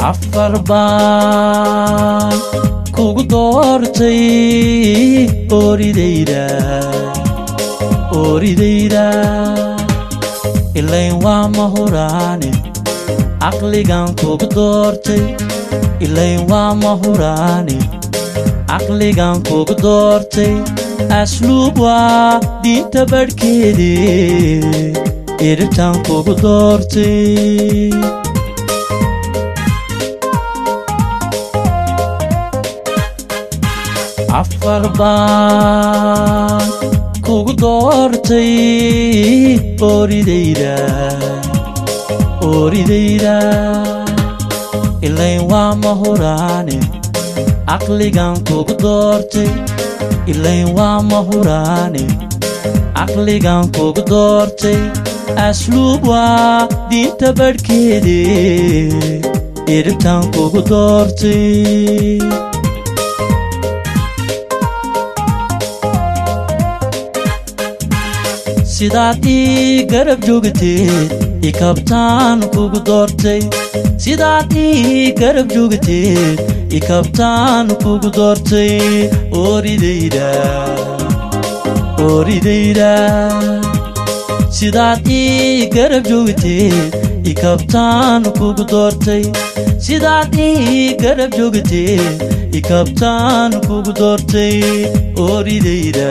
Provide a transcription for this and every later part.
afar baan kugu doortay ooridayda ooridayda ilayn waa ma huraane caqligan kugu doortay ilayn waa ma huraane caqligan kugu doortay asluub waa diinta badhkeede iribtan kugu doortay afar baan kugu doortay ooridayda ooridayda ilayn waa ma huraane caqligan kugu doortay ilayn waa ma huraane caqligan kugu doortay asluub waa diinta badhkeede iribtan kugu doortay sidaad ii garab joogteed ikabtaan kugu doortay sidaad ii garab joogteed ikabtaan kugu doortay ooridayda ooridayda sidaad ii garab joogteed ikabtaan kugu doortay sidaad ii garab joogteed ikabtaan kugu doortay ooridayda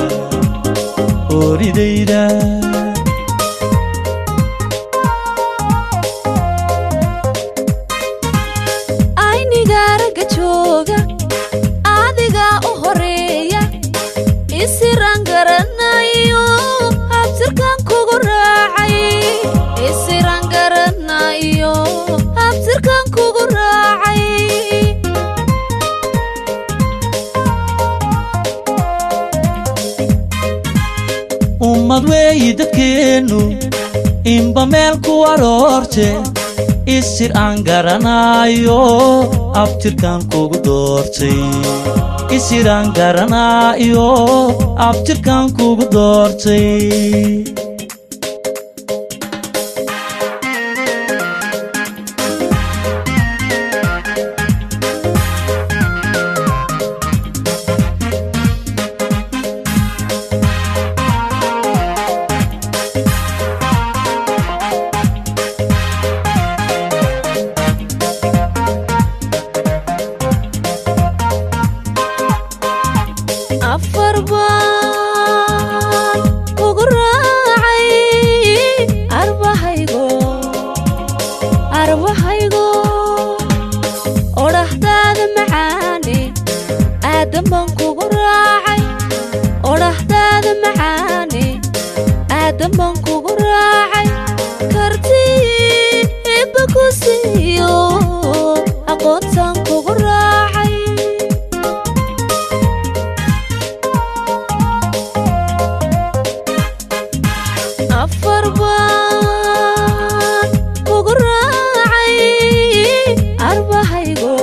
ooridayda aynigaaraga jooga adigaa u horeeya isiraan garanayo habsirkan kugu raacay isiraan garanayo habsirkan kugu raacay ummad weeyi dadkeennu inba meel ku aroorte isir aan garanaayo abtirkan kugu doortay isir aan garanaayo abtirkan kugu doortay afar baan kugu raacay arbahaygo arbahaygo odhahdaada macaane aadan baan kugu raacay odhahdaada macaane aadan baan kugu raacay kartii ibba ku siiyo aqoontaan kugu raacay afar baan kugu raacay arbahaygo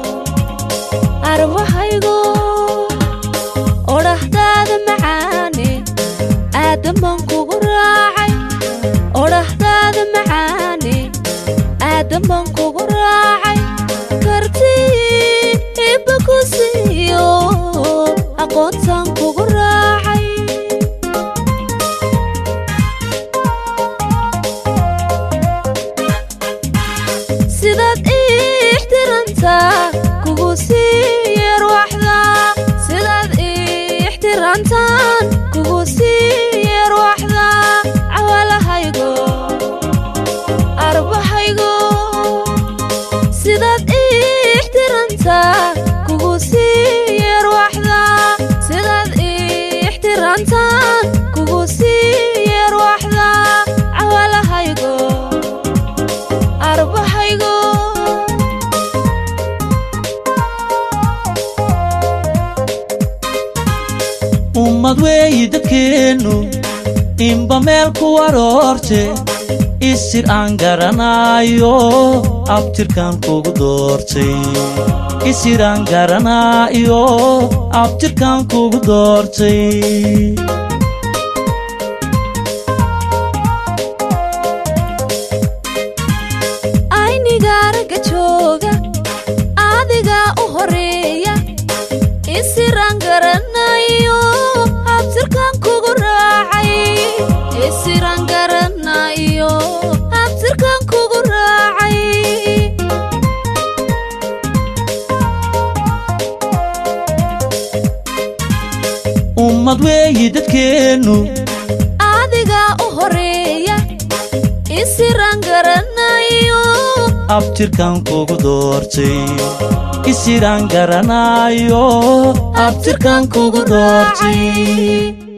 arbahaygo odhahdaada macaane aadan baan kugu raacay odhahdaada macaane aadan baan kugu raacay kartii ibba ku siiyo aqoontaan kugu raacay sidaad ii ixtiraamtaa kugu sii yarwaxda sidaad ii ixtiraamtaan kugu sii yarwaxda cawalahaygo arbahaygo sidaad ii ixtiraamtaa kugu sii yarwaxda sidaad ii ixtiraamtaan kugu sii yarwaxda cawalahaygo arbahaygo ummad weeyi dadkeennu inba meel ku aroorte isir aan garanaayo abtirkan kugu doortay isir aan garanaayo abtirkan kugu doortay aynigaaraga jooga dadkeennu adigaa u horeeya isiraan garanayo abtirkan kugu doortay isiraan garanaayo abtirkan kugu doortay